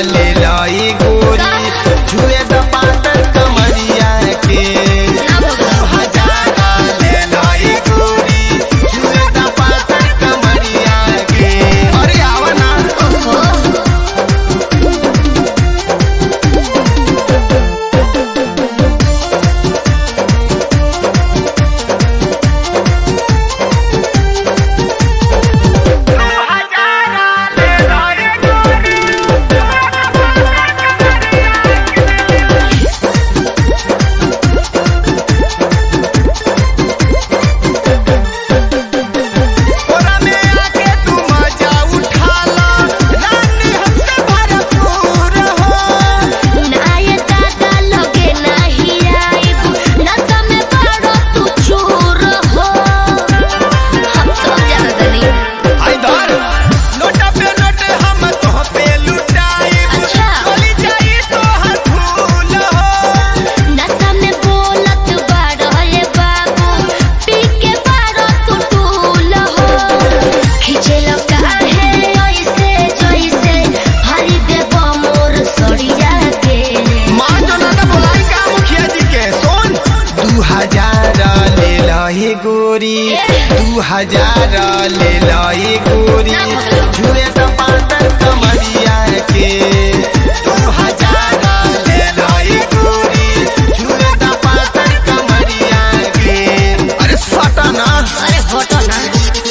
ले लाई गोरी छुए द पातर कमरिया के ना भगवान हजार ले लाई गोरी छुए द पातर कमरिया के अरे आवा ना ओहो ओरा में आके तू मजा उठा ला रानी हमसे भरपूर हो नाये दादा लगे नाही आइब नशा में पड़ो तू चूर हो हम सब जानत नहीं आई धर लोटा पे लोटे हम तो पे लुटाई अच्छा। चली जाई तो हर फूल हो नशा में बोलत बाड़ो ये बाबू पी के बाड़ो तू टूल हो खींचे लो काहे ऐसे जैसे हरी देव मोर सड़िया के मां जो ना बोलाई का मुखिया जी के सुन दू हजार ले लही गोरी दू हजार ले लही गोरी छुए तो पातर कमरिया के दू हजार ले लही गोरी छुए तो पातर कमरिया के अरे सटा ना अरे फोटो ना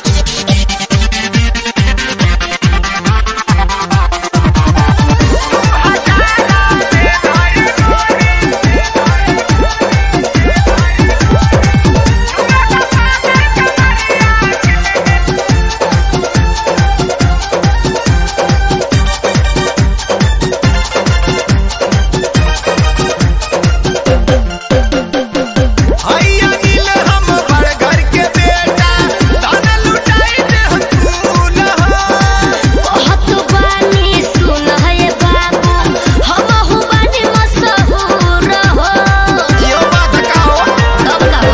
हैया नील हम बड़ घर के बेटा दाना लुटाई दे हम फूल हो बहुत बानी सुन है बाबू हम हु बानी मशहूर हो यो बात कहो कब कहो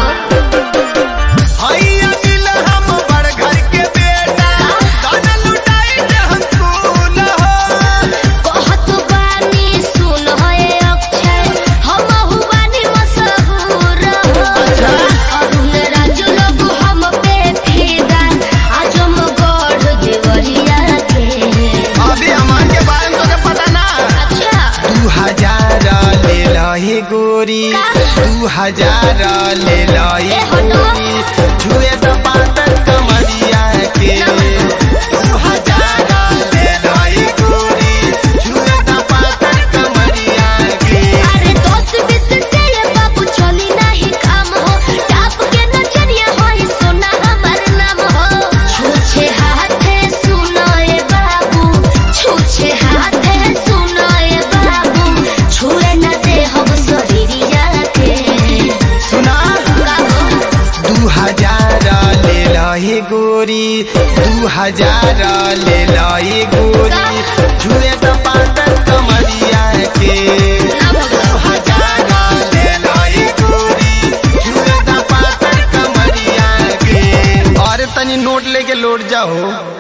हैया नील हम बड़ घर के बेटा दाना लुटाई दे हम फूल हो बहुत बानी सुन है अक्षय हम हु बानी मशहूर हो अरुण राजू लोग हम पे फिदा आज हम गढ़ देवरिया के अभी हमार के बारे में तो पता ना अच्छा दू हजार ले लही गोरी दू हजार ले लही ए हटो। गोरी छुए तो पातर कमरिया के दू हजार ले लही गोरी छुए तो पातर कमरिया के अरे दोस्त बिस से ये बाबू चली नहीं काम हो टाप के नजरिया हो ये सोना हमार नाम हो छूछे हाथे सुनो ये बाबू छूछे हाथे सुनो ये बाबू छुए न दे हम शरीरिया के सुना कहो दू हजार ले लही गोरी दू हजार ले लही गोरी छुए तो पातर कमरिया के ना भगवान हजार ले लही गोरी छुए तो पातर कमरिया के और तनी नोट लेके लौट जाओ